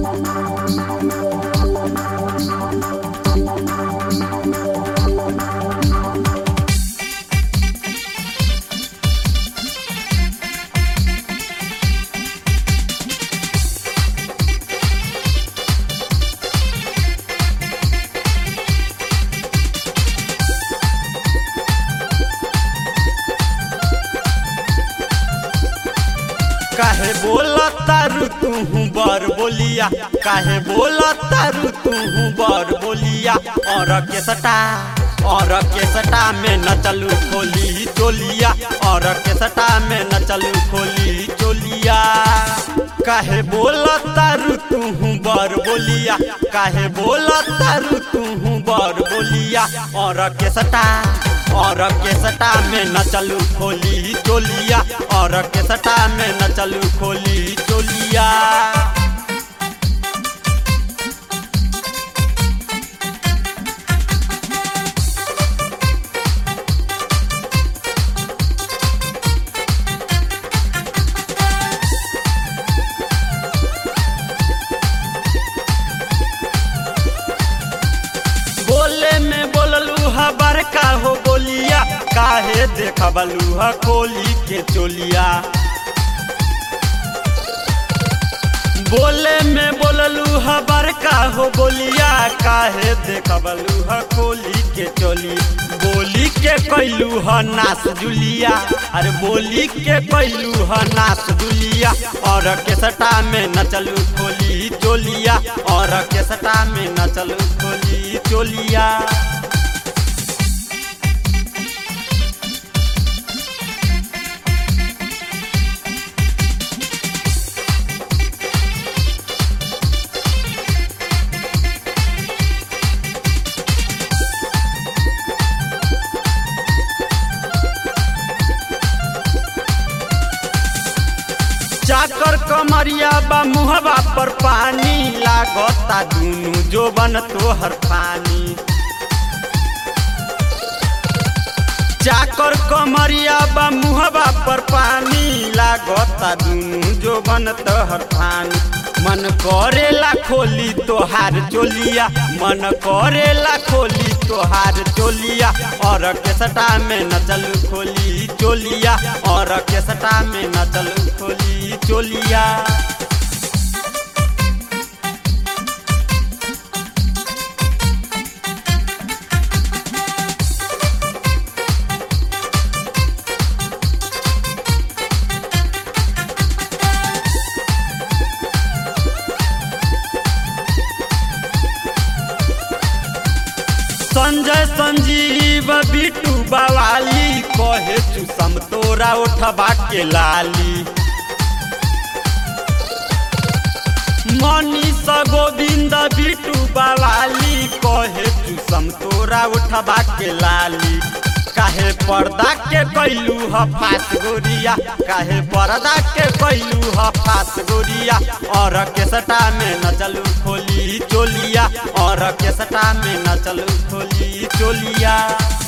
काहे बोला तारू तू बर बोलिया काहे बोला तारू तू बर बोलिया और के सटा और के सटा में न चलू खोली चोलिया और के सटा में न चलू खोली चोलिया काहे बोला तारू तू बर बोलिया काहे बोला तारू तू बर बोलिया और के सटा और के सटा में न चलू खोली चोलिया और के सटा में न चलू खोली चोलिया बोले में बोललू हा बड़का हो बोलिया काहे देखबलू हा खोली के चोलिया बोले में बोललू हा बड़का हो बोलिया काहे देखबलू हा खोली के चोली बोली के कैलू ह नास जुलिया अरे बोली के कैलू ह नास जुलिया और के सटा में न चलू खोली चोलिया और के सटा में न चलू खोली चोलिया चाकर कमरिया बा मुहबा पर पानी लागता दुनु जोबन तोहर पानी चाकर कमरिया बा मुहबा पर पानी लागता दुनु जोबन तोहर पानी मन करेला खोली तोहार चोलिया मन करेला खोली तोहार चोलिया और के सटा में न चलू खोली चोलिया और के सटा में न चलू खोली चोलिया संजय संजीव बिटू बवाली कहे चुसम तोरा उठबा के लाली मनीष गोविंद बिटू बवाली कहे चुसम तोरा उठबा के लाली काहे पर्दा के कैलू ह फास गोरिया काहे पर्दा के कैलू ह फास गोरिया और के सटा में न चलू खोली चोलिया और के सटा में न चलू खोली चोलिया